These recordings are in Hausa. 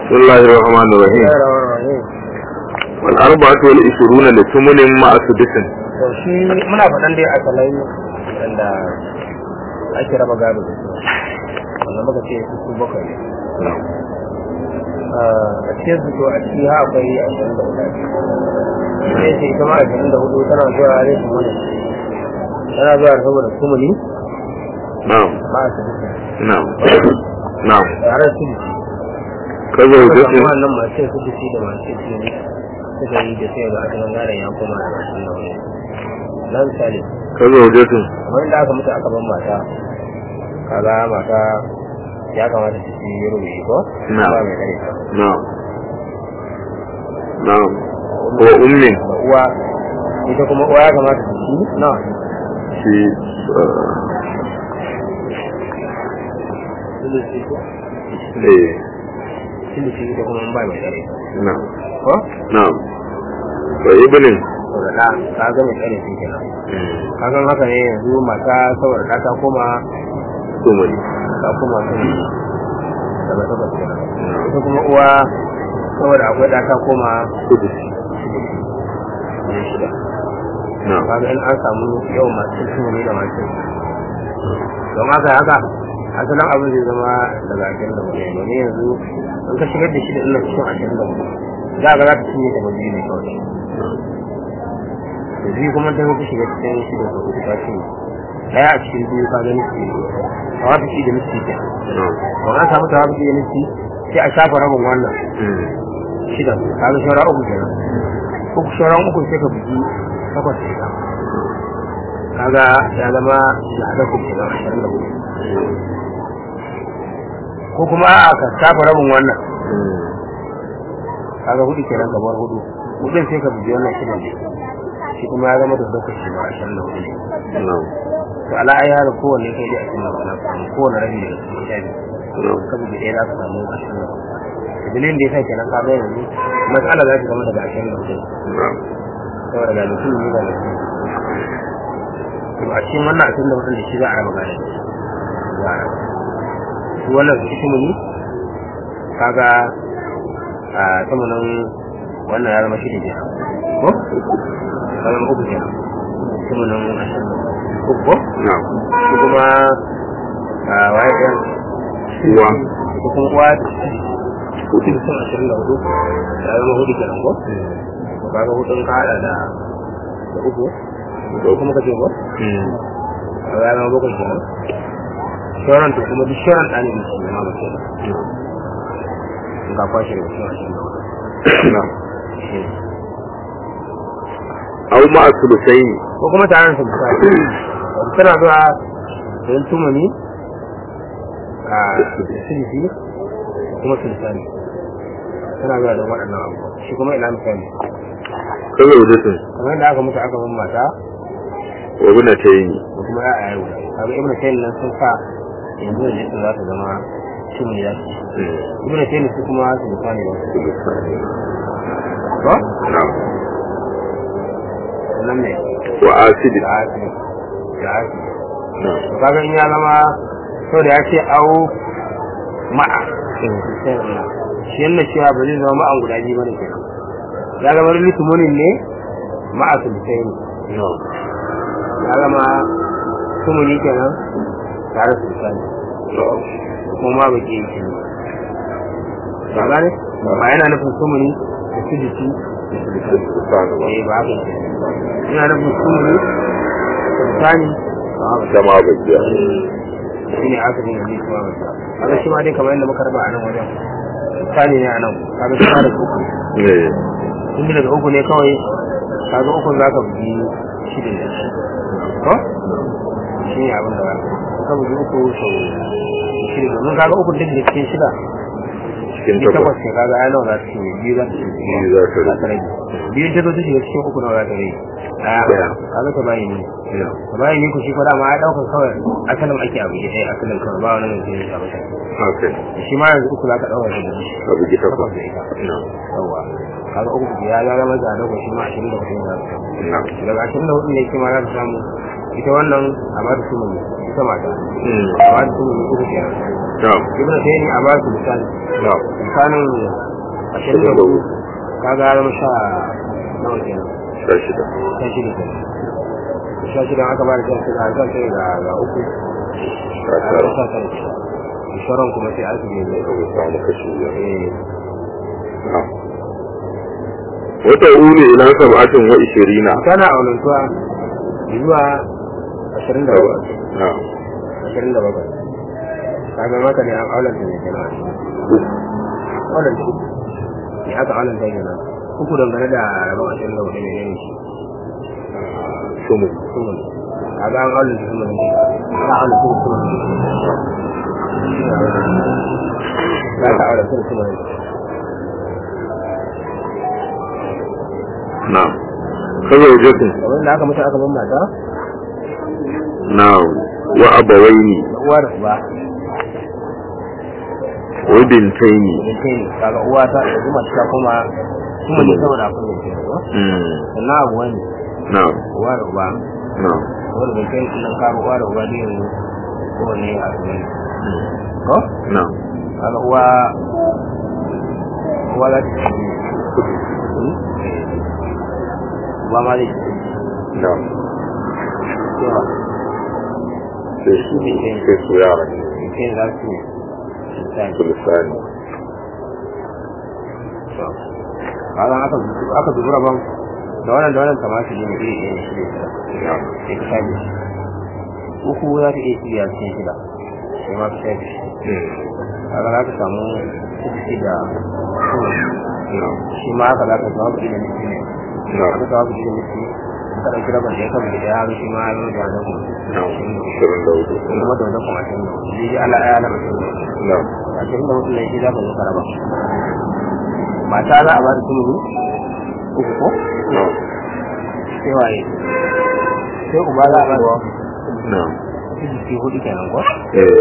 بسم الله الرحمن الرحيم والأربعة والعشرون لثمن مع سدس to shi muna faɗan dai a salai wanda ake raba gado da su wanda muka ce su su bakwai ne a cikin su to a ciki ha akwai ashirin da hudu sai ce ita ma ashirin da hudu tana zuwa ne su mana tana zuwa saboda sumuni نعم ba a su نعم نعم tare su da كذا shi وجسم wannan masu su da shi da masu su ne suka yi da sai ga asalin gadon ya koma da ashirin da hudu na misali كذا وجسم kamar da aka mutu aka ban mata kaga mata ya kamata su ci rubuci ko Na'am. ba mai kare ta نعم نعم وأم da uwa ita kuma uwa ya kamata su ci na في آه، sulusi ko إيه sulusi ita kuma ba mai kare ta نعم ko نعم وابن to da da ka ga mai kare shi kenan ka ga haka ne yanzu mata saboda ta ta koma ثمن ta koma sun daga takwas kenan ita kuma uwa saboda akwai da ta koma سدس ne shida نعم kaga in an samu yawan masu tumuni da masu don haka haka asalin abin zai zama daga ashirin da hudu domin yanzu in ka shigar da shi da illa cikin ashirin da hudu za ka za ta cinye ta biyu ne kawai da biyu kuma ta ta shiga cikin shi da hudu ta cinye daya a cikin biyu ka gani su a wata shi da nufi ke نعم don an samu ta wata shi da nufi sai a shafa rabin wannan مم. shida ka ga shawara uku kenan uku shauran uku sai ka bugi takwas da ita kaga ya zama da haɗa ku kenan ashirin da hudu ko kuma a'a ka shafa rabin wannan مم. kaga hudu kenan gabar hudu hudun sai ka bugi wannan shidan ne shi kuma ya zama da takwas shi ma ashirin da hudu ne نعم to ala ai har kowanne kai dai ashirin da hudu na samu kowanne rabi daga cikin sha biyu نعم ka bugi ɗaya za ka samu ashirin da hudu dalilin da ya sa kenan ka ga yanzu matsala za ta zama daga ashirin da hudu نعم saboda ga mutum ne ga mutum to a cikin wannan ashirin da hudun da shi za a raba gane za a raba shi wannan su shi muni kaga a samanin wannan ya zama shi da kenan ko ya zama uku kenan samanin ashirin da uku ko نعم shi kuma a waye ɗan uwa ko kuma uwa hudu sun ashirin da hudu ya zama hudu kenan ko to kaga hudun ka hada da da uku da uku muka ce ko مم. kaga ya zama bakwai kenan sauran to kuma duk sauran ɗani ne su ma mace in ka kwashe da wasu ashirin da hudu نعم shi ne. أو مع الثلثين ko kuma tare da misali wato tana zuwa don tumani a silisi da kuma sulisani tana zuwa don waɗannan abubuwa shi kuma ina misali كذا وجسم kamar yadda aka mutu aka bin mata وابنتين da kuma ya a yau kaga ibn tayyib nan sun sa yanzu da jikin za ta zama tumani za su مم. ibn tayyib su kuma sulisani ba su ثلثان. ko نعم sannan ne وآسد da asiri da asiri نعم to kaga in ya zama so da ya ce au ma'a shi yana cewa ba zai zama ma'an guda biyu bane kenan ya zama litumunin ne ma'a sulusai ne نعم ya zama tumuni kenan tare da sulusai نعم kuma ma ba ke yi ne ba gane ba yana nufin tumuni da sulusi da sulusai سبحان الله eh ba haka yake yana nufin tumuni sulusani ba haka كما بدأ shi ne aka dinga ji kuma masa kaga shi ma dai kamar yadda muka raba a nan wajen misali ne a nan kaga shi ma daga uku إيه. tun daga uku ne kawai kaga uku za ka bugi shi da shi ko shi ne abin da za ka ka bugi uku sau shida domin kaga uku duk da cikin shida cikin ni takwas takwas ne kaga ai nawa za ta cinye biyu za ta cinye Biyu za ta rage. rage biyu ta zo ta shiga cikin uku nawa za ta rage Ɗaya. ɗaya kaga ta bayi ne نعم ta bayi ne ku shi kwada ma ya ɗaukar kawai asalin ake abu ya ɗaya asalin kawai ba wani mai zai abu ta haka shi ma yanzu uku za ka ɗaukar da shi abu ji takwas takwas da ita na'am yawa kaga uku ya ya zama da dogo shi ma ashirin da hudu za ka na'am daga ashirin da hudu ne shi ma za ka samu ita wannan a ba ta sumuni ita mata Mm. a ba ta sumuni uku kenan na'am ibn taymi a ba su misali na'am misalin ashirin da hudu kaga ya zama sha nawa kenan sha shida sha shida kenan sha shida aka ba da sha shida a sha shida ga ga uku sha a tara sha tara kenan sauran kuma sai aka ne sai ka samu kashi biyar eh na'am wata ulu ila sab'atin wa ishirina tana aunantuwa zuwa ashirin da bakwai na'am ashirin da bakwai kaga maka ne an aulanta ne kenan aulanta uku ne aka aulanta kenan uku dangane da rabon ashirin da hudu ne ne shi sumu sumun kaga an aulanta sumun ne ka aulanta sumun sumun ne za ka aulanta sumun sumun ne na'am kaza wajatin kamar da aka mutu aka ban mata na'am wa abawaini da uwa da uba wa bintaini idan kai ne kaga uwa ta da zuma ta kuma kuma ne saboda akwai ne kenan ko mm sannan abu wani na'am uwa da uba na'am wanda bai kai sunan karo uwa da uba ne yanzu kowane a cikin ko na'am kaga uwa uwa za ta ci uwa ma zai ci na'am cewa sai su sai su yara kai za su ci misali sulisani kaga aka aka dubi rabon da wannan da wannan kamar shi ne iri ɗaya shi ne na'am sai ka shafe shi uku za ta iya shirya cikin shida sai ma ka shafe shi mm kaga za ka samu sisi da kuma na'am shi ma haka za ka samu kuɗi da nufi ne na'am aka samu kuɗi da nufi ka ɗauki rabon da ya kama da ya shi ma ya zo da wani na'am shirin da hudu kuma da wani kuma ashirin da hudu zai ji ala ɗaya na mutum na'am ashirin da hudu ne shi za ka zo ka raba mata za a ba da tumuru uku ko na'am sai waye sai uba za a ba da na'am su jiki hudu kenan ko eh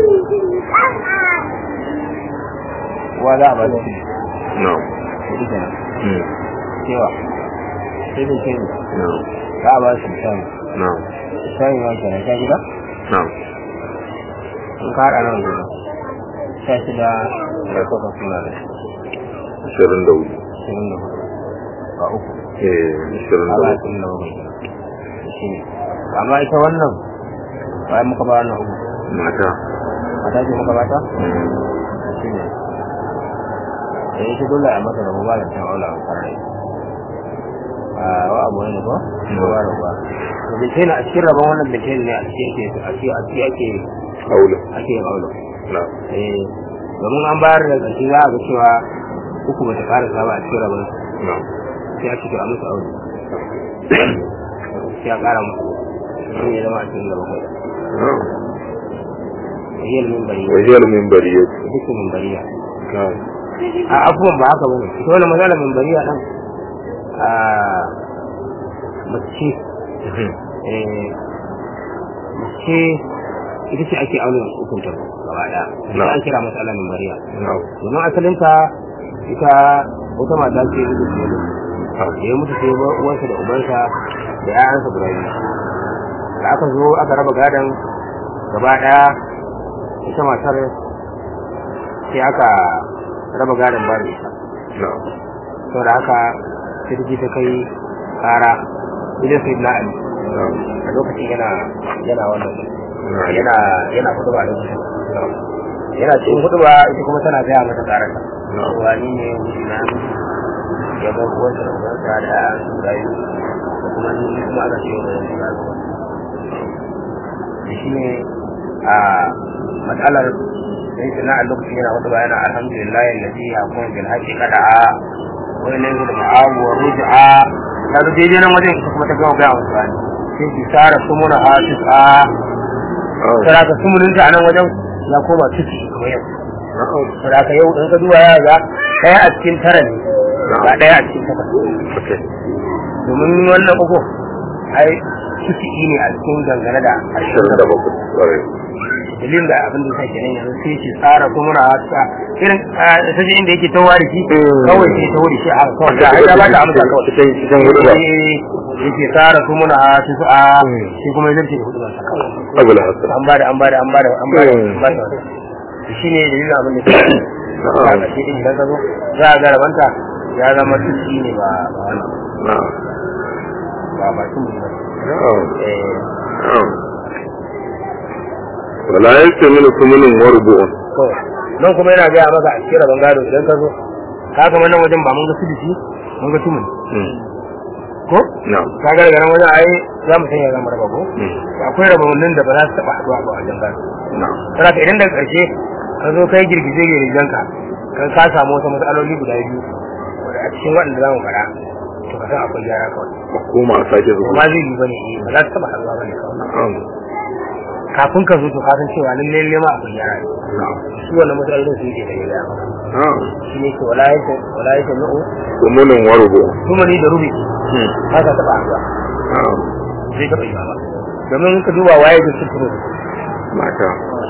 uwa za a ba da su na'am hudu kenan mm cewa sai da kenan na'am za a ba su misali na'am misali ma kenan sha gida na'am in ka haɗa nan gudu sha shida da kuka suna da shirin da hudu ashirin da hudu ga uku eh shirin da ala hudu ashirin da bakwai kenan shi ne amma ita wannan bayan muka ba wannan uku mata mata ce muka bata mm shi ne da yake dole a masa rabu ba da can aula a farai a wa abu ne ko ko ba rabu ba to da kenan a cikin rabon wannan da kenan ne a cikin ake a cikin a cikin ake aula ake yin aula na'am eh domin an bayar da ƙarshe za a ga cewa uku ba ta ƙara ba a cikin rabon na'am sai a cikin a musu aure sai a ƙara musu shi ne zama a cikin da bakwai na'am hiyar min bari wajiyar min bariyat duk min bariya na'am a abubuwan ba haka bane ita wani magana min bariya ɗan a mace eh mace ita ce ake auna hukunta gaba ɗaya ita an kira matsala min bariya na'am domin asalinta ita wata mata ce da su da ya mutu sai ba uwansa da ubansa da ƴaƴansa guda biyu da aka zo aka raba gadon gaba ɗaya ita matar sai aka raba gadon ba da ita na'am saboda haka sai ta je ta kai kara idan sai na ali na'am a lokacin yana yana wannan na'am yana yana kuduba a lokacin yana cikin kuduba ita kuma tana gaya mata karanta na'am cewa ni ne na ya bar uwansa da uwansa da ƴaƴan su rayu da kuma ni kuma aka ce wa yanzu na zuwa da shi ne a matsalar sai sana a lokacin yana wata bayana alhamdulillah yallazi ya kuma bil haqqi qada'a wa ilayhi al-ma'ab wa ruj'a ta zo daidai nan wajen ita kuma ta gama gaya wasu bani sai ki sara sumuna hasis a tara ka sumuninta a nan wajen ya koma ciki kamar yau na'am saboda haka yau in ka duba ya ga ɗaya a cikin tara ne ba ɗaya a cikin takwas okay domin wannan uku ai ciki ne a cikin dangane da ashirin da bakwai ƙwarai dalilin da abin da yasa kenan yanzu sai shi tsara kuma na ta irin ta ji inda yake tawa da shi kawai sai ta wuri shi a kawai da ya ba ta amsa kawai cikin cikin hudu ba Eh, yake tsara kuma na ta su a shi kuma ya zarce da hudu ba sa kawai abul hasan an bada an bada an bada an bada an bada shi ne dalilin abin da ke a ƙarshe din idan ka zo za a ga rabanta ya zama tuski ne ba ba wannan na'am ba ba tun ba na'am eh na'am wala yastamilu kumunun warbu'un kawai nan kuma yana gaya maka a cikin rabon gado idan ka zo ka kama nan wajen ba mun ga sudisi mun ga tumun ko na'am ka ga daga nan wajen ai za mu sanya zama raba ko Mm. akwai rabonin da ba za su taɓa haɗuwa ba a wajen gado na'am saboda idan daga ƙarshe ka zo kai girgize girgizen ka kan ka samu wasu matsaloli guda biyu wanda a cikin waɗanda za mu fara to ka san akwai gyara kawai a koma a sake ba zuwa ma zai yi bane eh ba za su taɓa haɗuwa bane kawai na'am kafin ka zo to ka san cewa lalle lalle ma akwai gyara na'am shi wannan matsalolin su yake da gyara na'am shi ne ke wala yake wala yake nu'u kumunun warbu'un kuma ni da rubi ba ta taɓa haɗuwa na'am zai taɓa yi ba domin ka duba waye da su turo mata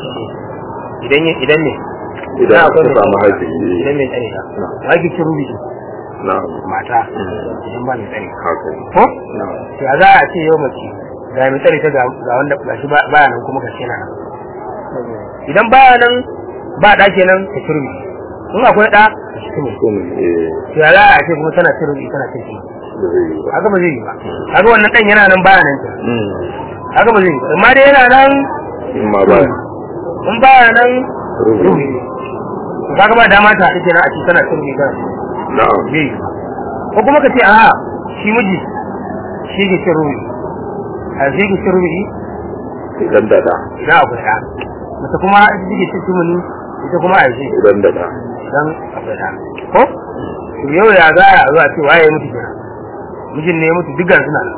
idan idan ne idan Na aka akwai mai samu tsare haji ta. idan mai tsare ta Na. wa ke cin rubi na'am mata Mm. idan ba mai tsare haka ne. ko na'am ya za a ce yau mace ga mai tsare ta ga ga wanda ga shi ba- baya nan kuma ga shi na nan idan baya nan ba ɗa kenan ta ci rubi in akwai ɗa ta ci rubi kun eh ya za a ce kuma tana cin rubi tana cin shi da zai yi ba haka ba zai yi ba haka wannan ɗan yana nan baya nan ta Mm. haka ba zai yi ba amma dai yana nan in ma ba in baya nan rubu rubi kaga ba dama ta haɗu kenan a ce tana cin rubi tana cin na'am zai yi ko kuma ka ce a shi miji shi ke cin rubi a shi ke cin rubi idan da da idan akwai ɗa mace kuma ita take cin tumuni ita kuma a yi idan da da idan akwai ɗa ko to yau ya za a zo a ce waye ya mutu kenan mijin ne ya mutu duk ga suna nan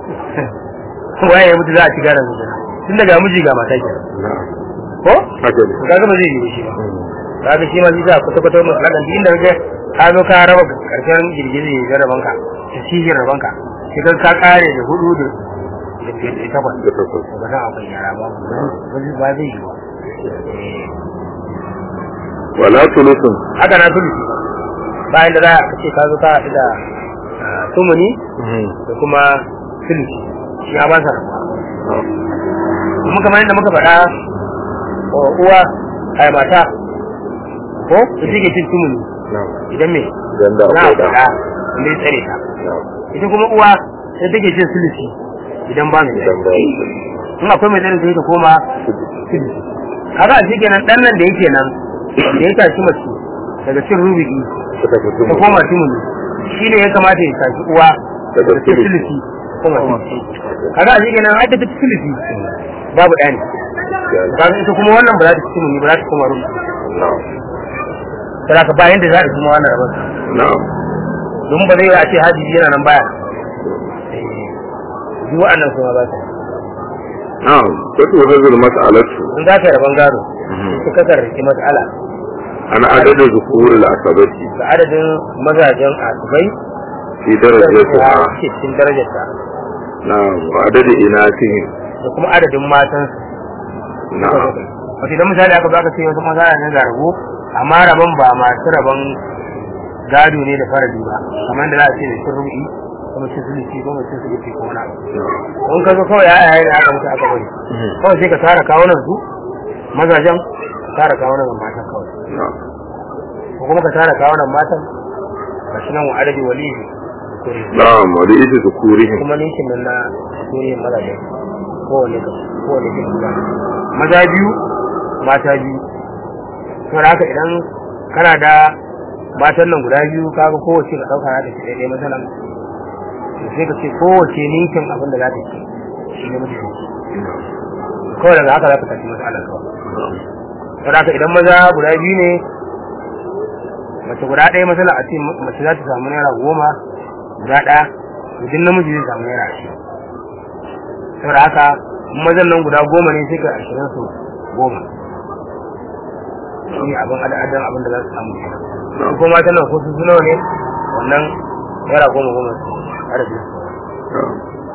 waye ya mutu za a ci gara mijin tun daga miji ga mata kenan na'am ko haka ne to kaga ba zai yi ba shi ba Mm. kaga shi ma shi za kwata kwata masu ladan inda kaga ka zo ka raba karshen girgizi da rabanka da shi rabanka sai ka ka kare da hudu da da biyar da takwas da takwas to ka san akwai yara ba ba zai ba zai yi ba Eh, wala tulusun haka na tulu bayan da za a ce ka zo ka haɗu da ah, tumuni da kuma tulusi shi ya ba sa rabuwa kuma kamar yadda muka faɗa wa uwa ai mata ko su take cin tumuni na'am idan me idan da za a akwai da faɗa inda ya tsare ta na'am ita kuma uwa sai take cin sulusi idan ba mai idan tsare ba in akwai mai tsare sai ta koma sulusi kaga a shi kenan dan nan da yake nan da ya tashi mace daga cin rubiki ta tafi ta tumu koma tumuni shi ne ya kamata ya tashi uwa Daga daga cin sulusi. sulusi koma sulusi kaga a shi kenan ai ta ci sulusi babu ɗani kaga ita kuma wannan ba za ta ci tumuni ba za ta koma rubiki na'am sai ka bayan da za a kuma wannan rabon na'am don ba zai yi a ce haji yana nan baya duk wa'annan kuma ba su na'am sai hazul mas'alatu in za ka yi rabon gado su kasar rike matsala ana adadin zukurul asabati da adadin mazajen asibai fi da darajatiha ke cikin darajarta na'am wa adadin inatihim da kuma adadin matan na'am wato idan misali aka baka ce wasu maza ne ga rabo amma rabon ba masu rabon gado ne da faradi ba kamar da za a ce da cin rubi ko mace sulusi ko mace sulusi ko wani abu in ka zo kawai ya yaya ne aka mutu aka bari kawai sai ka tara kawunan su mazajen ka tara kawunan matan kawai na'am ko kuma ka tara kawunan matan ga shi nan wa adadi wali kuri na'am wa da ita zukurihim kuma ninkin nan na kuriyin mazajen kowane ka kowane ka guda maza biyu mata biyu to da haka idan kana da matan nan guda biyu kaga kowace ka dauka za ta ci daidai matsalan to sai ka ce kowace ninkin abin da za ta ci shi ne mutum kawai daga haka za ka tafi matsalar kawai to da haka idan maza guda biyu ne mace guda ɗaya matsala a ce mace za ta samu naira goma guda ɗaya to duk namiji zai samu naira ashirin saboda haka in mazan nan guda goma ne sai ka ashirin su goma shi ne abin adadin abin da za su samu kenan su kuma matan nan ko su nawa ne wannan naira goma goma su adadin su na'am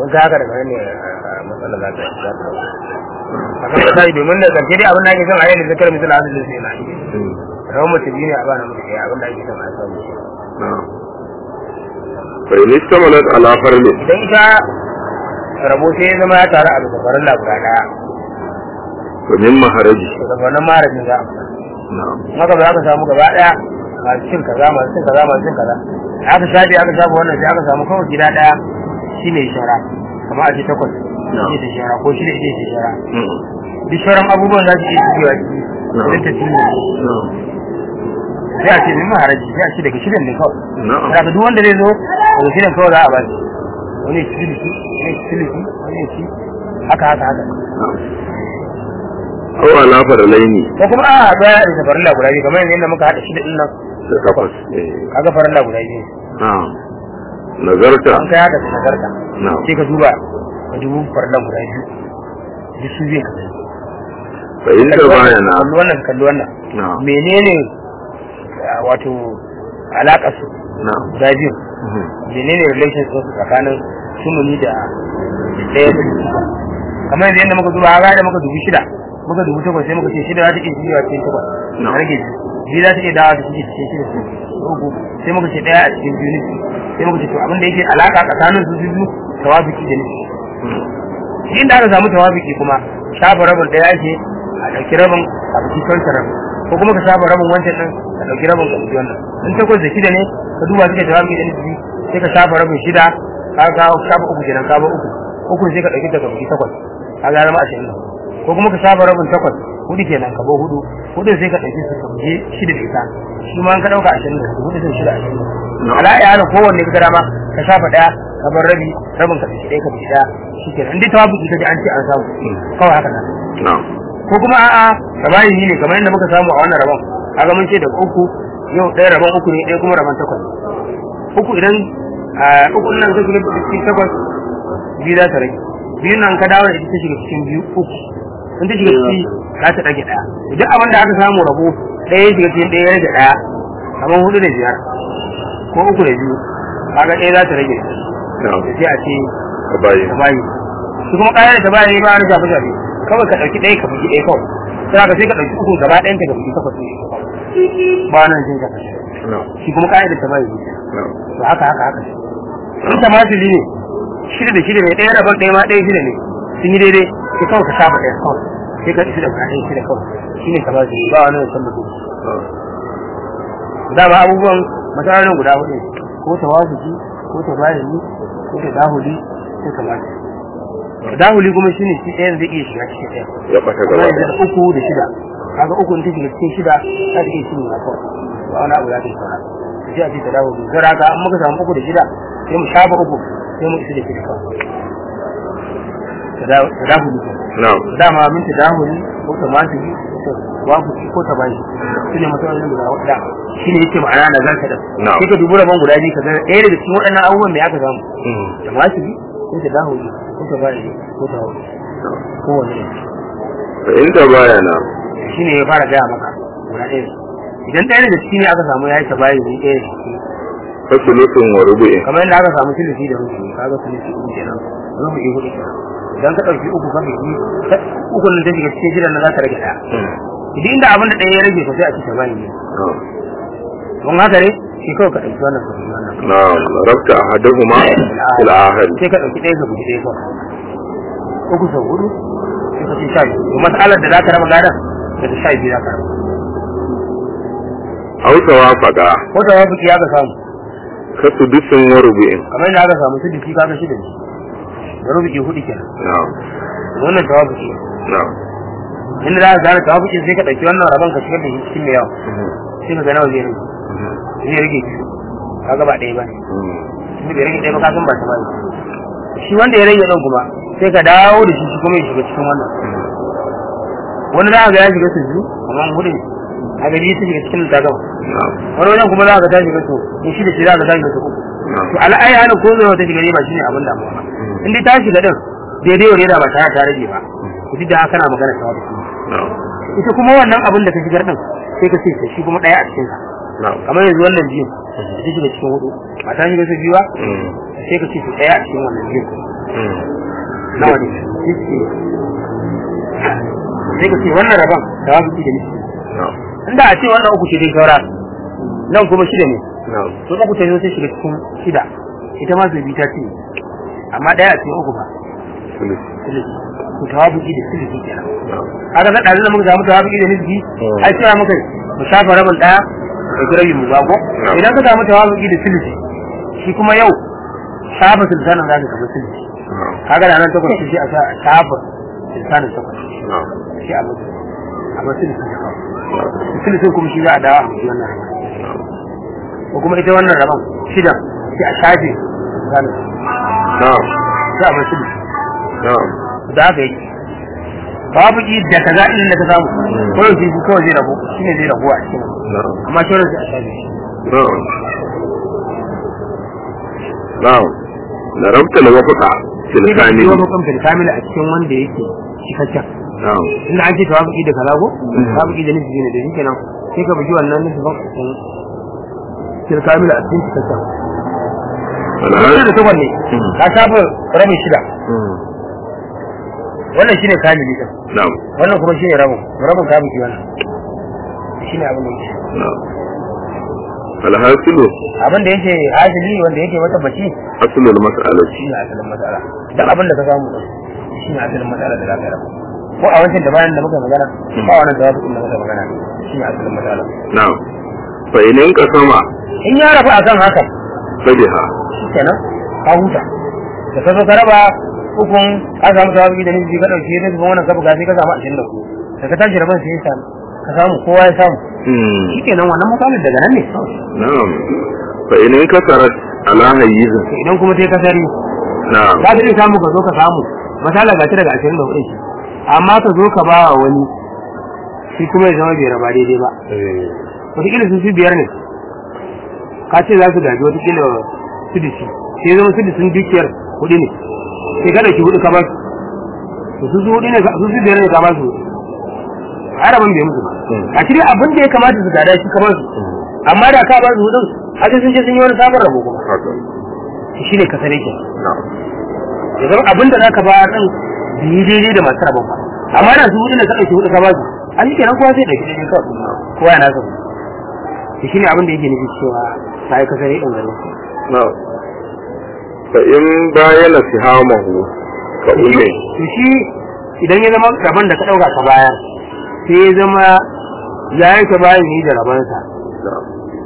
don ka haka daga nan ne a matsala za ta za ta a kan ta yi domin da ƙarshe dai abin da ake son a yi da zakar misali hadin da sai na yi rawar mace biyu ne a ba na mutu ɗaya abin da ake son a samu na'am fa in istamalat ala farli idan ita rabo sai ya zama ya taru a bisa farin labura ɗaya fa min maharaji to daga wannan marajin za a fita na'am haka ba za ka samu gaba ɗaya masu cin kaza masu cin kaza masu cin kaza aka shafi aka shafi wannan sai aka samu kawai gida ɗaya shine shara kamar a ce takwas shi da shara ko shi da shi da shara Mm. duk sauran abubuwan za su iya shigewa ciki idan ta cinye na'am sai a ce min maharaji sai a ce daga shidan ne kawai na'am daga duk wanda zai zo daga shidan kawai za a ba shi wani ya ci siliki wani ya ci siliki wani ya ci haka haka haka aw ala farlaini ko kuma a haɗu ya da farilla guda biyu kamar yadda muka haɗa shida ɗin nan da takwas eh kaga farilla guda biyu na'am nazarta an kai haka da nagarta na'am sai ka duba ka dubu farillan guda biyu duk su zai ka gani fa in da bayana kalli wannan kalli wannan na'am menene ah, wato alaƙar su na'am guda biyu Mhm. menene relation su tsakanin sumuni da ɗaya da biyu kamar yanzu yadda muka duba a da muka dubi shida muka dubi takwas sai muka ce shida za ta iya shigewa cikin takwas No. a rage biyu biyu za ta iya dawa da shige cikin shida su uku sai muka ce ɗaya a cikin biyu nufi sai muka ce to abin da yake alaƙa tsakanin su biyu tawafiki da nufi Mm. shi inda aka samu tawafiki kuma shafa rabin ɗaya ake a ɗauki rabin a biki kanta rabin ko kuma ka shafa rabin wancan ɗin ka ɗauki rabin ka biki wannan in takwas da shida ne ka duba suke tawafiki da nufi sai ka shafa rabin shida ka ka shafa uku kenan ka ba uku uku sai ka ɗauki daga biki takwas ka ga zama ashirin da ko kuma ka shafa rabin takwas hudu kenan ka ba hudu hudu sai ka ɗauki su ka biki shida da ita shi ma in ka ɗauka ashirin da hudu hudu sai shida ashirin da No. ala ya hana kowanne ka gara ma ka shafa ɗaya ka bar rabi rabin ka ɗauki ɗaya ka biki ɗaya shi kenan in dai tawafiki ka ji an ce an samu kawai haka nan na'am ko kuma a'a rabayi ne kamar yadda muka samu a wannan rabon kaga mun ce da uku yau ɗaya rabon uku ne ɗaya kuma rabon takwas uku idan a uku nan ka shiga cikin takwas biyu za ta rage biyu nan ka dawo da ita ta shiga cikin biyu uku in ta shiga ciki za ta rage ɗaya duk abin da aka samu rabo ɗaya ya shiga cikin ɗaya ya rage ɗaya kamar hudu da biyar ko uku da biyu kaga ɗaya za ta rage na'am sai a ce ka bayi ta bayi su kuma ƙayar da ta bayi ba na shafe shafe kawai ka ɗauki ɗaya ka bugi ɗaya kawai sai ka sai ka ɗauki uku gaba ɗayan ka ka bugi takwas ne ba nan jin ka na'am shi kuma ƙayar da ta bayi ne na'am to haka haka haka in ta masili ne shida da shida ne ɗaya rabon ɗaya ma ɗaya shida ne sun yi daidai sai kawai ka shafa ɗaya kawai sai ka shida ka ɗaya shida kawai shi ne ta masili ba wani wancan mutum na'am dama abubuwan matsalolin guda hudu ne. ko tawafuki ko tabayani ko tadahuli ko kamata tadahuli kuma shine shi ɗayan zai iya shiga cikin ɗaya ya ɓata kuma gaba yanzu ɗaya da uku da shida kaga uku in ta shiga cikin shida za ta iya shiga kawai ba wani abu za ta yi saura sai a ce tadahuli zara ka an muka samu uku da shida sai mu shafa uku sai mu isa da shida kawai Tada- tadahuli kenan. na'am dama min tadahuli ko tamatuli ko wafuki ko tabayi su ne matsalolin guda wadda shi ne yake ma'ana na zarta da Na'am. sai ka dubi rabon guda biyu ka ga ɗaya daga cikin waɗannan abubuwan da aka samu Mm. tamatuli ko tadahuli ko tabayi ko tawakkuli na'am ko wani ne fa in da bayana shi ne ya fara gaya maka guda ɗaya idan ɗaya daga ciki ne aka samu ya yi tabayi ne ɗaya daga ciki fa sulutun wa rubu'in kamar yadda aka samu sulusi da rubuci kaga sulusi uku kenan rubuci hudu kenan idan ka ɗauki uku ka biki uku nan ta shiga cikin shidan nan za ta rage ɗaya Mm. idan inda abin da ɗaya ya rage ko sai a ci tabayi ne na'am don haka ne shi kawai ka ɗauki wannan ka ɗauki wannan na'am rabta ahaduhuma ila ahad sai ka ɗauki ɗaya ka bugi ɗaya kawai uku sau hudu sai ka ce sha biyu to matsalar da za ka raba gadon daga sha biyu za ka raba aw tawafaqa ko ta wafi ya ka samu ka sudusun wa rubu'in kamar yadda aka samu su biki kaga shida ne da rubuki hudu kenan na'am wannan tawafuki na'am inda za ka gane tawafuki sai ka ɗauki wannan rabon ka shigar da shi cikin mai yawa Mhm. sai ka ga nawa zai rage Mhm. zai rage biyu kaga ba ɗaya ba ne Mm. tunda bai rage ɗaya ba ka san ba ta ba ne shi wanda ya rage ɗan kuma sai ka dawo da shi shi kuma ya shiga cikin wannan Mhm. wani za ka ga ya shiga su biyu amma hudu ne a ga biyu ta shiga cikin ta gaba na'am wani wajen kuma za ka ta shiga su in shi da shi za ka ta shiga su uku na'am to al'ayi hana ko zai ta shiga ne ba shine abin damuwa ba in dai ta shiga din daidai wa daidai ba tare da ta rage ba ku duk da haka kana magana ta wata na'am ita kuma wannan abin da ka shigar din sai ka ce shi kuma ɗaya a cikin sa na'am kamar yanzu wannan biyu da ta shiga cikin hudu ba ta shiga su biyu ba Mm. sai ka ce su ɗaya a cikin wannan biyu nawa ne yake sai ka ce wannan rabon da wasu ci da nufi na'am inda a ce wannan uku ce dai saura nan kuma shida ne na'am to uku ta zo sai shiga cikin shida ita ma zubi ta ce amma ɗaya a cikin uku ba sulusi silisi to tawabuki da silisi kenan na'am kaga na ɗazu da muka samu tawabuki da nisbi Mm. ai cewa muka yi mu shafa rabin ɗaya da girabi mu bago Mm. idan ka samu tawabuki da silisi shi kuma yau shafa sultanin za ka kama silisi na'am kaga da nan takwas shi a sa- shafa sultanin takwas na'am shi a mutu a mutu silisi ne kawai na'am silisin kuma shi za a dawo a mutu wannan rabon na'am ko kuma ita wannan rabon shidan sai a shafe sultanin na'am sai a mutu silisi na'am da haka yake babu ki da kaza in da ka samu ko yau shi kawai zai rabu shine zai rabu a cikin na'am amma shauran sai a shafe shi na'am na'am darabta al-wafqa fil sai ka kamil yi makon fil kamil a cikin wanda yake cikakken na'am inda an ce tawafuki da kaza ko Mhm. tawafuki da nufi ne da shi kenan sai ka bugi wannan nufi ban a cikin fil kamil a cikin cikakken wala wannan da takwas ne Mhm. ka shafa rabin shida Mm. wannan shine kamili din na'am wannan kuma shine rabin rabin ka bugi wannan shine abin da yake na'am alhasilu abin da yake hasili wanda yake wata bace aslul mas'alati shi ne asalin matsala duk abin da ka samu din shi ne asalin matsala da za ka rabu ko a wancan da bayan da muka magana ba wannan da wasu da muka magana shi ne asalin matsala na'am fa inin qasama in ya rabu akan haka fabiha shi kenan ka huta da ka zo ka raba hukun ka samu tawabi da nufi ka dauke da zuwa wannan ka buga sai ka samu ashirin da hudu da ka tashi rabon sai ya samu ka samu kowa ya samu mm shi kenan wannan matsalar daga nan ne na'am fa inin kasarat ala hayyiz to idan kuma sai ka sari na'am za ka iya samu ka zo ka samu misala ga shi daga ashirin da hudu amma ka zo ka ba wa wani shi kuma ya zama bai raba daidai ba eh wataƙila sun fi biyar ne ka ce za su gaji wataƙila sudisi sai zama sudisin dukiyar hudu ne sai ka ɗauki hudu ka ba su to su su hudu ne ka- su su biyar ne ka ba su hudu ai rabon bai musu ba Mm. a cikin abin da ya kamata su gada shi ka ba su amma da ka ba su hudun haka sun je sun yi wani sabon rabo kuma haka shi ne ka sare ke na'am ya zama abin da za ka ba ɗin bai yi daidai da masu rabon ba amma da su hudu ne ka ɗauki hudu ka ba su an yi kenan kowa zai ɗauki daidai kawai kowa ya nasa to shine abin da yake nufi cewa ta yi kasar yin gari na'am fa in bayana sihamahu ka umme to shi idan ya zama rabon da ka ɗauka ka bayar sai ya zama ya yi ta bayan yi da rabonsa na'am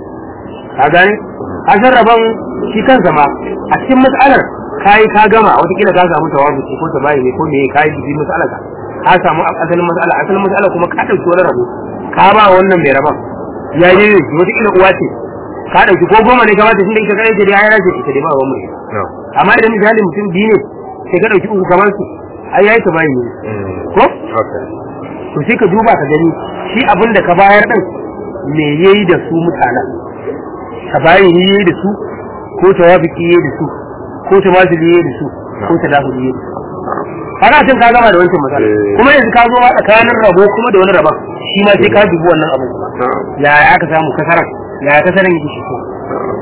ka gane kasar rabon shi kansa ma a cikin matsalar ka yi ka gama watakila ka samu tawazu ko ta bayi ne ko me ka yi bibi matsalar ka ka samu asalin matsala asalin matsala kuma ka ɗauki wani rabo ka ba wannan mai rabon ya yi ne watakila uwa ce ka ɗauki ko goma ne ka bata tunda ita kai ce da ya race ita dai ba wa mai na'am amma idan misali mutum biyu ne sai ka ɗauki uku kamar su ai yayi ta bayi ne mm ko haka to sai ka duba ka gani shi abin da ka bayar din me yayi da su mutanen ka bayi ne yayi da su ko tawafiki yayi da su ko tawazili yayi da su ko tadahuli yayi da su kaga tun ka gama da wancan matsala Eh. kuma yanzu ka zo ma tsakanin rabo kuma da wani rabon shi ma sai ka dubi wannan abin kuma na'am ya aka samu kasaran ya kasaran yake shi ko na'am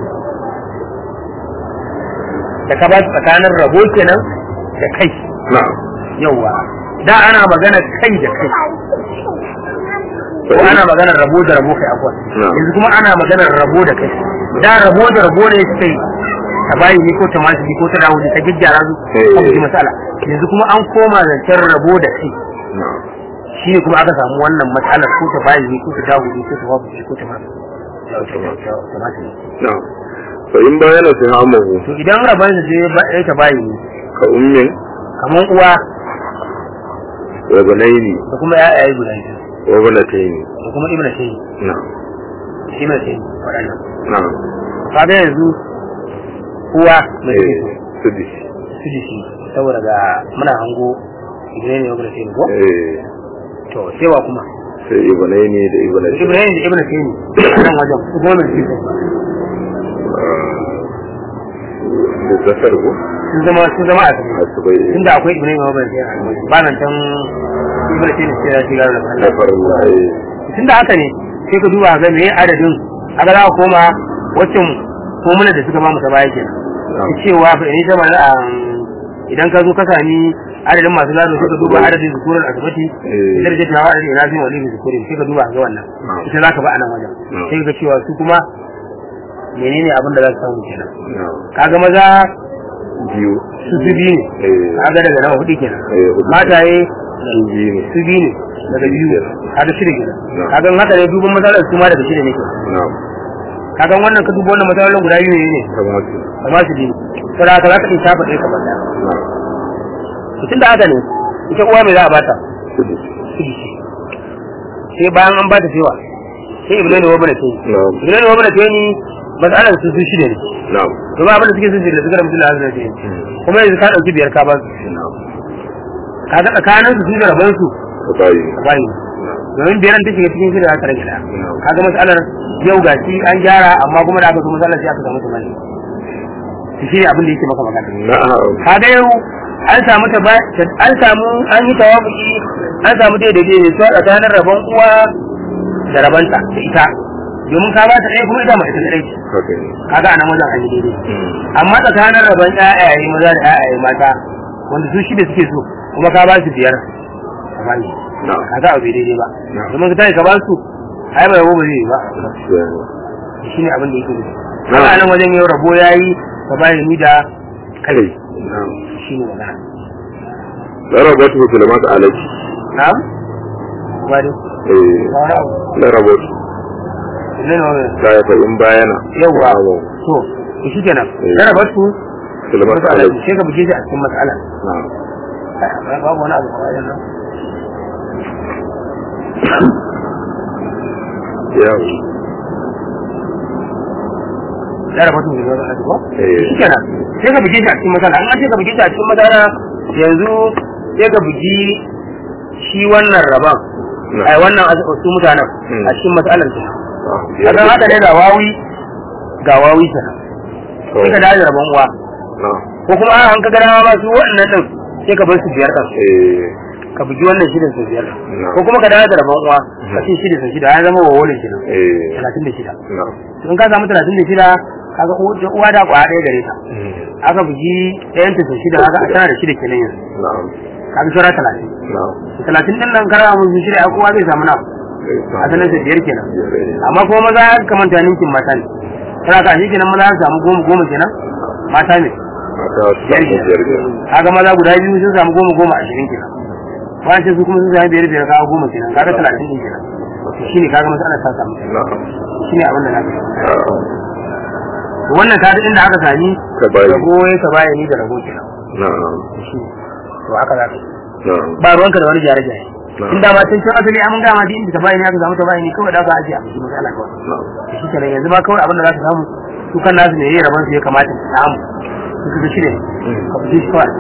da ka ba su tsakanin rabo kenan da kai na'am yawa da ana magana kai da kai ko ana maganar rabo da rabo kai akwai Na'am. yanzu kuma ana maganar rabo da kai da rabo da rabo ne suka yi ta bayi ni ko ta masu ko ta dawo ta gyaggyara su Eh. kan ji matsala yanzu kuma an koma zancen rabo da kai na'am shi ne kuma aka samu wannan matsalar ko ta bayi ni ko ta dawo ni ko ta wabu ko ta masu ta masu na'am fa in bayana sihamahu to idan rabon da je ba ya ta bayi ni ka ummin kamar uwa wa banaini da kuma ya'yayi guda biyu wa banataini da kuma ibna shayi na'am ibna shayi waɗannan na'am kaga yanzu uwa mai eh take sudi su da shi saboda ga muna hango ibrahim ya gura sai ko eh to sai wa kuma sai ibnaini da ibnataini ibrahim da ibnu sai nan wajen su goma mai take da zakar ko sun zama sun zama a tafi asibai tunda akwai ibrahim ya gura sai ba nan can ibnu sai sai ya shiga da Allah zafarin lahi tunda haka ne sai ka duba ga me adadin aka za ka koma waccan formula da suka ba mu ta baya kenan na'am cewa fa in ta bala idan ka zo ka sami adadin masu gado sai ka duba adadin zukurin asibiti Eh. idan da jawa adadin ina fi wali zukurin sai ka duba ga wannan Na'am. ita zaka ba a nan wajen Na'am. sai ka ga cewa su kuma menene abin da za su samu kenan na'am kaga maza biyu su su biyu ne eh kaga daga nawa hudu kenan eh hudu mataye su biyu ne su biyu ne daga biyu kaga shida kenan Na'am. kaga in haka ne duban matsalar su ma daga shida ne kenan na'am kaga wannan ka duba wannan matsalolin guda biyu ne ne kamar su amma su biyu sai haka za ka iya shafa ɗaya kamar ɗaya na'am tun da haka ne ita uwa mai za a bata kudu sai bayan an bata cewa sai ibnu ne wabana ce na'am ibnu ne wabana ce ni matsalar su su shida ne na'am to ba abin da suke sun shida suka rabu da hazina ce Mm. kuma yanzu ka ɗauki biyar ka ba su na'am ka ga tsakanin su su da rabon su ka bayi ka bayi domin biyar ta shiga cikin shida za ta rage ɗaya na'am kaga matsalar yau ga shi an gyara amma kuma da aka zo matsalar sai aka samu tumani shi ne abin da yake maka magana na'am kaga yau an samu ta ba an samu an yi tawafuki an samu daidai ne to tsakanin rabon uwa da rabanta da ita domin ka ba ta ɗaya kuma ita ma ita ɗaya ce haka ne kaga anan wajen an yi daidai Mm. amma tsakanin rabon ƴaƴaye maza da ƴaƴaye mata wanda su shida suke so kuma ka ba su biyar ka ba ni na'am kaga abu bai daidai ba Na'am. domin ka tashi ka ba su ai ba rabo ba zai yi ba gaskiya ne shi ne abin da yake nufi Na'am. kaga anan wajen yau rabo yayi ka ba ni da kai na'am shi ne magana larabatu sulaiman alaiki na'am ba dai eh wani abu larabatu ne ne wani ta ya fa'in bayana yawwa Na'am. to to shi kenan Eh. da rabar su sulaiman masala alaiki sai ka buge shi a cikin mas'ala na'am babu wani abu kawai nan ya da rabar su ne wani abu ko eh shi kenan sai ka buge shi a cikin mas'ala an ce ka buge shi a cikin mas'ala yanzu sai ka bugi shi wannan raban Na'am. ai wannan as- su mutanen Hmm. a cikin mas'alar su na'am. kaga haka ne ga wawi ga wawi kenan To, sai ka dawo da rabon uwa na'am. ko kuma an ka gana ma su waɗannan din sai ka bar su biyar ɗin eh ka bugi wannan shirin su biyar Na'am. ko kuma ka dawo da rabon uwa ka ce shida su shida ya zama wa wani kenan eh talatin da shida na'am. in ka samu talatin da shida kaga uwa uwa da kwa ɗaya gare ta Mm. aka bugi ɗayan ta su shida kaga a tana da shida kenan yanzu na'am kaga shara talatin na'am talatin din nan kara mun shida ya kowa zai samu na Eh, a sanar da biyar kenan biyar, eh. amma kuma maza ya kamanta ninkin mata ne kana ka shi kenan maza su samu goma goma kenan mata ne Mata su biyar samu biyar biyar. kenan kaga maza guda biyu sun samu goma goma ashirin kenan bayan sai su kuma sun samu biyar biyar kaga goma kenan kaga talatin din kenan to shine kaga masala ta samu na'am shine abin da na gani na'am. to wannan kaga inda aka sami Ka bayi. rago ya ka bayani da rago kenan na'am shine to haka za ka yi na'am ba ruwanka da wani gyare gyare Na'am. in dama tun can asali an gama din da ta bayani aka samu ta bayani kawai da aka ajiye a cikin matsala kawai na'am to shi kenan yanzu ma kawai abin da za ka samu su kan nasu ne yayin rabon su ya kamata su samu su su shi ne ka fi shi kawai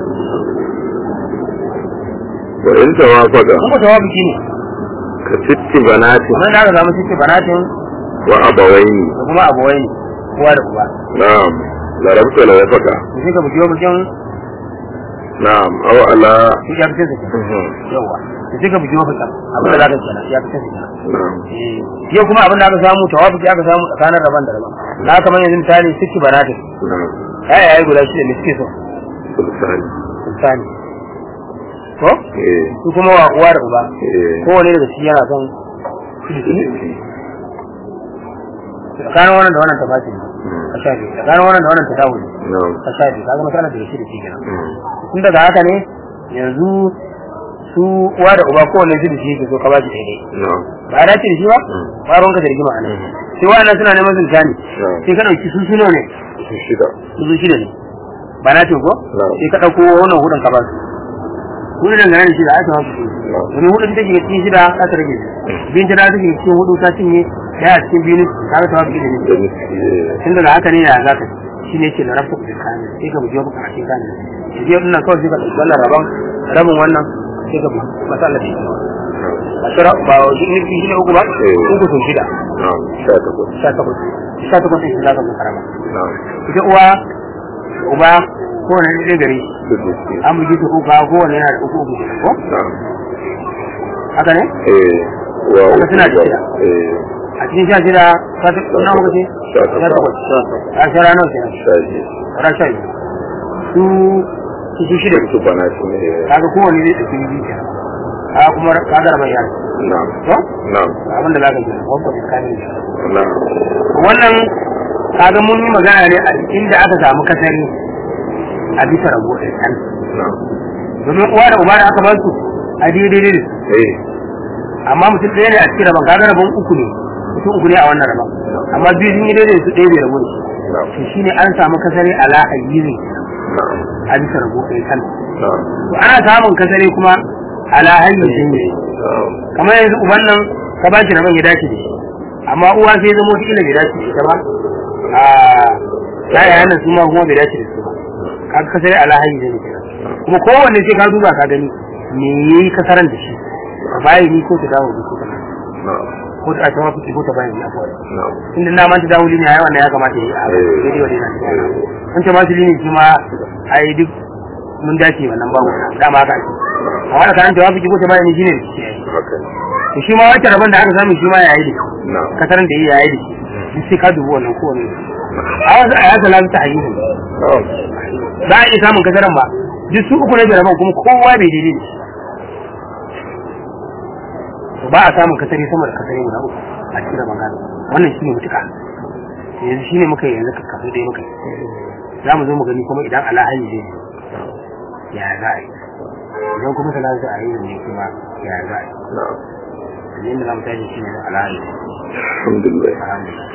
wa in tawafaqa kun ko tawabi shi ne ka sitti banati kamar da aka samu cikin banatin wa abawaini da kuma abuwai ne kowa da kowa na'am larabta la yafaka to sai ka buji wa bukin na'am aw ala shi ya fice su kenan Mhm. yawa to sai ka buji wa bukin abin da za ka kenan ya fice su kenan na'am yau kuma abin da aka samu tawafi aka samu tsakanin rabon da rabon na kamar yanzu misali cikin banatin na'am ya yayi guda shida ne suke so sultani misali ko eh su kuma wa uwa da uba eh kowane daga shi yana son tsakanin wannan da wannan tafashi ne a sha biyu tsakanin wannan da wannan ta dawo ne na'am a sha biyu kaga masana daga shi da shi kenan Mm. tun daga haka ne yanzu su uwa da uba kowane shi da shi yake so ka ba shi daidai na'am ba a dace da shi ba Mm. ba ruwanka da rigima a nan sai wa'annan suna neman sun shani na'am sai ka ɗauki su suno ne su shida su su shida ne ba na ce ko Na'am. sai ka ɗauko wannan hudun ka ba su hudun dangane da shida aka wasu na'am domin hudun ta shiga cikin shida za ta rage biyun ta da ta shiga cikin hudu ta cinye daya a cikin biyu ka ga tawafi da da ne nufi eh tun daga haka ne ya za ka shi ne ce na rafa kudin kayan sai ka buji maka a cikin kayan da biyar ɗin nan kawai sai ka ɗauki wannan rabon rabin wannan sai ka buji masala da shi na'am ba shira ba shi ne shi ne uku ba Eh. uku sun shida na'am sha takwas sha takwas sha takwas ɗin shi za ka buka raba na'am ita uwa uba kowane ɗaya gari su nufi an bugi ta uku kowane yana da uku uku kenan ko na'am haka ne eh wa Haka suna da shida. eh a cikin sha shida ka ta na uku ce Sha sha takwas. takwas a shara nawa kenan sha biyu shara sha biyu su su su shida su bana shi ne kaga kowanne zai ɗauki biyu kenan kaga kuma kaga rabar yaro na'am to na'am abin da za ka gina wanda ka kame shi na'am wannan kaga mun yi magana ne a inda aka samu kasari a bisa rabo ɗaya kan na'am domin uwa da uba da aka ba su a daidai ne eh amma mutum ɗaya ne a cikin rabon kaga rabon uku ne mutum uku ne a wannan rabon amma biyu sun yi daidai su ɗaya bai rabo da shi na'am to shine an samu kasari ala hayyizi na'am a bisa rabo ɗaya kan na'am to ana samun kasari kuma ala hayyizi ne na'am kamar yanzu uban nan ka ba shi rabon ya dace da shi amma uwa sai zama wata ila bai dace da ita ba a yayayen nan su ma kuma bai dace da su ba kaga kasari ala hayyizi ne kenan kuma kowanne sai ka duba ka gani me yayi kasaran da shi bayi ni ko ta dawo da ko ta na'am ko ta ta mafi ko ta bayan ya kawai na'am inda na manta dawo ne ai wannan ya kamata yi a daidai wa daidai an ce masu lini shi ma ai duk mun dace wannan babu dama haka ake amma da kan jawabi ki ko ta bayan shi ne haka ne to shi ma wacce rabon da aka samu shi ma yayi da shi na'am kasaran da yayi da shi duk sai ka dubi wannan kowane a wasu a yasa lafi ta ayyuka na'am za a iya samun kasaran ba duk su uku na jaraban kuma kowa bai daidai da shi to ba a samun kasari sama da kasari guda uku a cikin rabon gado wannan shine mutuka yanzu shine muka yi yanzu ka kafin dai muka yi za mu zo mu gani kuma idan alahayi zai yi ya za a yi idan kuma salatu za a yi ne kuma ya za a yi na'am yanzu da za mu tashi shine alahayi alhamdulillah alhamdulillah